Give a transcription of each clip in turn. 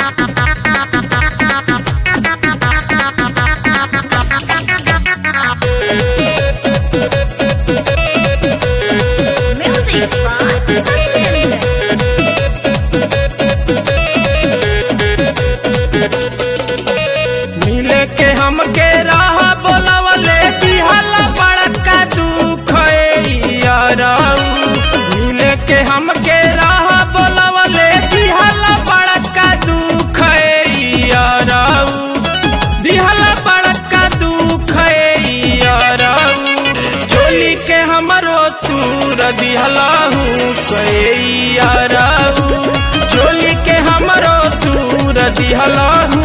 Music by Suspension. मिले के हमके राह बोलवले दिहला बड़का दुख यारऊ मिले के हमके राह बोलवले दिहला बड़का दुख यारऊ दिहला बड़का दुख यारऊ चोली के हमरो तूर दिहलाहू यारऊ चोली के हमरो तूर दिहलाहू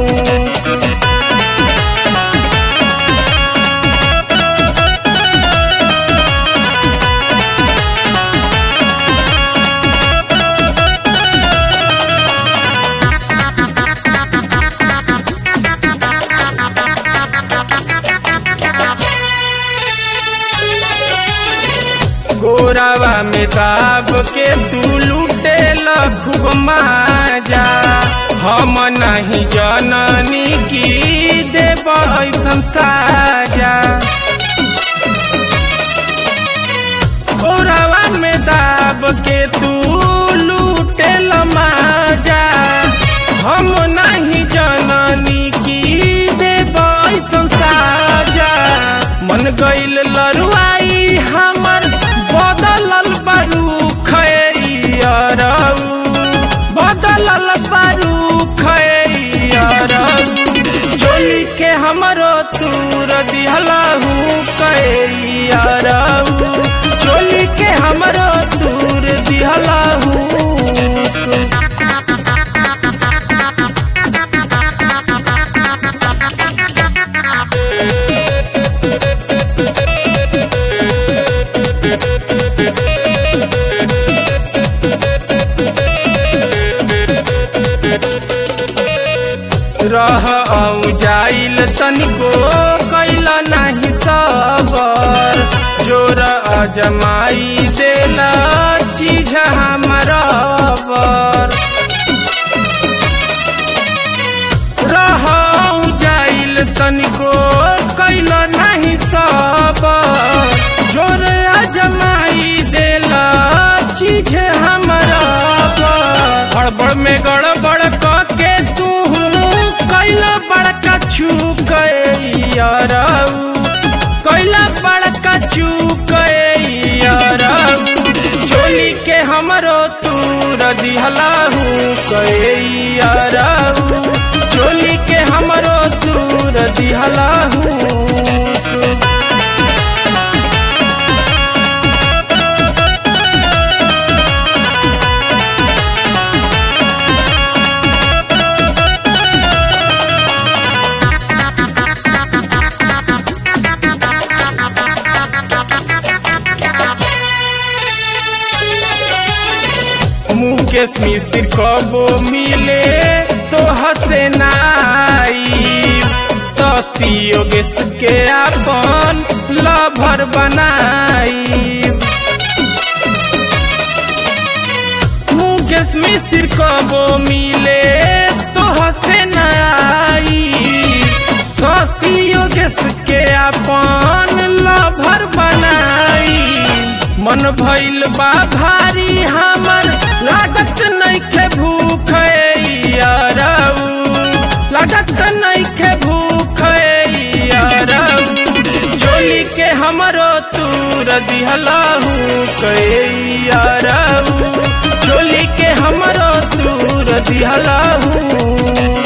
गोरावा में दाब के तू लूटे खूब माजा हम नहीं जननी की देव ऐसन साजा गोरावा में दाब के तू लूटे माजा हम नहीं जननी की देव ऐसन साजा मन गइल लरुआई हमर बदलल बारू खैरऊ बदलल बारू खैरऊ चोली के हमरो तूर दिहलाहू कैरऊ चोली के हमरो तूर दिहलाहू रह औ जाइल तनिको कैल नाही सबर जोर अजमाई देला चीज हमर रह औ जाइल तनिको कैल नाही सबर जोर अजमाई देला चीज हमर हड़बड़ में गड़बड़ के तू कैला बड़का छू यारऊ कैला बड़का चू यारऊ चोली के हमरो तूर दिहलाहू यारऊ चोली के हमरो तूर दिहलाहू मुकेश मिश्र कबो मिले तो हसे नाई ससी योगेश के अपन लभर बनाई मुकेश मिश्र कबो मिले तो हसे नाई ससी योगेश के अपन लभर बनाई मन भइल बा भारी हमर लागत नइखे भूख यारऊ लागत नइखे भूख यारऊ चोली के हमरो तूर दिहलाहू यारऊ चोली के हमरो तूर दिहलाहू